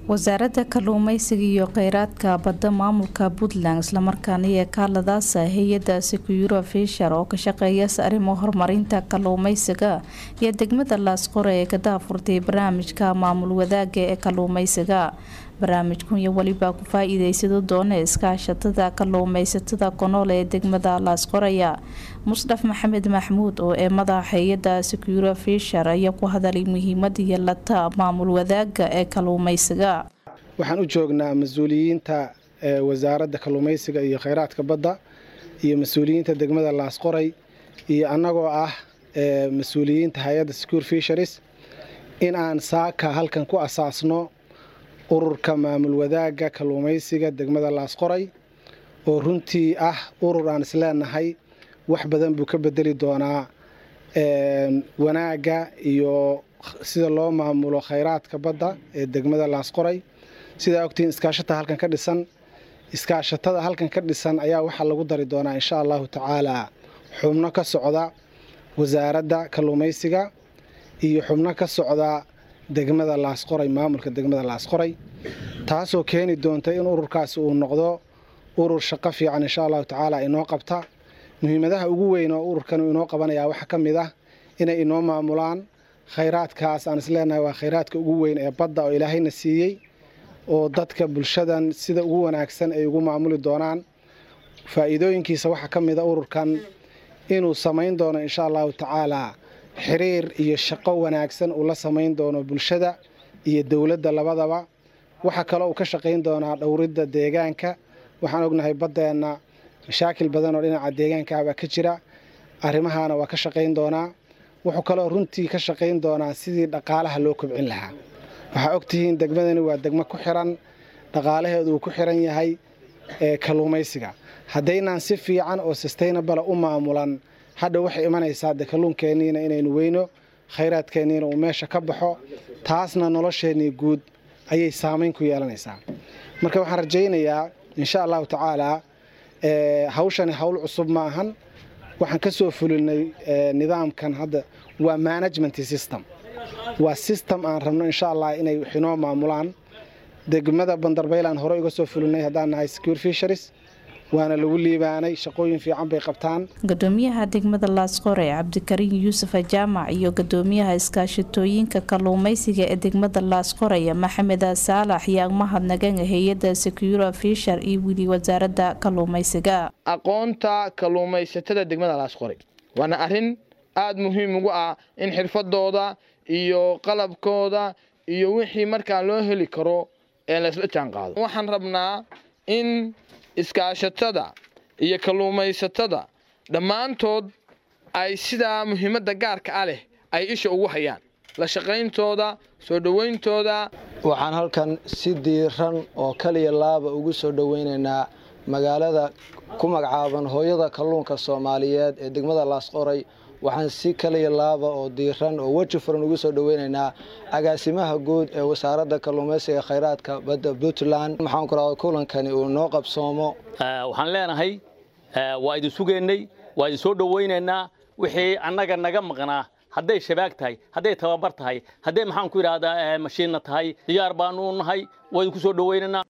wasaaradda kalluumeysiga iyo kheyraadka badda maamulka puntland islamarkaana iyo kaaladaasa hay-adda securo fishar oo ka shaqeeyasa arrimo horumarinta kalluumeysiga iyo degmada laasqore ee ka daafurtay barnaamijka maamul wadaaga ee kalluumeysiga barnaamijkan iyo weliba ku faa-iideysado doona iskaashatada kalluumeysatada konool ee degmada laasqoraya musdhaf maxamed maxmuud oo ee madaxa hay-adda securo fishar ayaa ku hadalay muhiimada yeelata maamul wadaaga ee kalluumeysiga waxaan u joognaa mas-uuliyiinta wasaaradda kalluumeysiga iyo kheyraadka badda iyo mas-uuliyiinta degmada laasqoray iyo annagoo ah mas-uuliyiinta hay-adda secure fisheries in aan saaka halkan ku asaasno ururka maamul wadaagga kalluumeysiga degmada laasqoray oo runtii ah urur aan isleenahay wax badan buu ka bedeli doonaa wanaagga iyo sida loo maamulo kheyraadka badda ee degmada laasqoray sidaa ogtihiin iskaashatada halkan ka dhisan iskaashatada halkan ka dhisan ayaa waxaa lagu dari doonaa insha allahu tacaalaa xubno ka socda wasaaradda kalluumeysiga iyo xubno ka socda degmada laasqoray maamulka degmada laasqoray taasoo keeni doonta in ururkaasi uu noqdo urur shaqo fiican insha allahu tacaala inoo qabta muhiimadaha ugu weyn oo ururkan inoo qabanayaa waxaa ka mid ah inay inoo maamulaan khayraadkaas aan isleenahay waa khayraadka ugu weyn ee badda oo ilaahayna siiyey oo dadka bulshadan sida ugu wanaagsan ay ugu maamuli doonaan faa'iidooyinkiisa waxaa ka mid a ururkan inuu samayn doono insha allahu tacaalaa xiriir iyo shaqo wanaagsan uu la samayn doono bulshada iyo dowladda labadaba waxaa kaloo uu ka shaqayn doonaa dhowridda deegaanka waxaan ognahay baddeenna mashaakil badan oo dhinaca deegaankaabaa ka jira arrimahaana waa ka shaqayn doonaa wuxuu kaloo runtii ka shaqayn doonaa sidii dhaqaalaha loo kobcin lahaa waxaa ogtihiin degmadani waa degmo ku xiran dhaqaalaheedu uu ku xiran yahay kalluumaysiga haddaynaan si fiican oo sustainabala u maamulan hadha waxay imanaysaa de kalluunkeenniina inaynu weyno khayraadkeenniina uu meesha ka baxo taasna nolosheennii guud ayay saamayn ku yeelanaysaa marka waxaan rajaynayaa insha allahu tacaalaa hawshani hawl cusub ma ahan waxaan ka soo fulinay nidaamkan hadda waa management system waa system aan rabno insha allah inay waxinoo maamulaan degmada bandarbaylaan hore uga soo fulinay haddaan nahay secure fisheries waana lagu liibaanay shaqooyin fiican bay qabtaan gudoomiyaha degmada laasqore cabdikariin yuusuf jaamac iyo gudoomiyaha iskaashatooyinka kalluumeysiga ee degmada laasqoraya maxamed saalax yaa mahadnagan hay-adda securo fishar iyo wili wasaaradda kalluumeysiga aqoonta kalluumaysatada degmada laasqoray waana arin aada muhiim ugu ah in xirfadooda iyo qalabkooda iyo wixii markaa loo heli karo ee laysla jaan qaado waxaan rabnaa in iskaashatada iyo kalluumaysatada dhammaantood ay sidaa muhiimadda gaarka ah leh ay isha ugu hayaan la shaqayntooda soo dhowayntooda waxaan halkan si diiran oo kaliya laaba ugu soo dhowaynaynaa magaalada ku magacaaban hooyada kalluunka soomaaliyeed ee degmada laasqoray waxaan si kaliya laaba oo diiran oo weji furan ugu soo dhoweynaynaa agaasimaha guud ee wasaaradda kalluumaysiga khayraadka badda puntland maxaan ku radaa kulankani uu noo qabsoomo waxaan leenahay waa idin sugaynay waa idin soo dhowaynaynaa wixii annaga naga maqnaa hadday shabaag tahay hadday tababar tahay hadday maxaan ku idhahdaa mashiinna tahay diyaar baanu nahay waa idinku soo dhowaynaynaa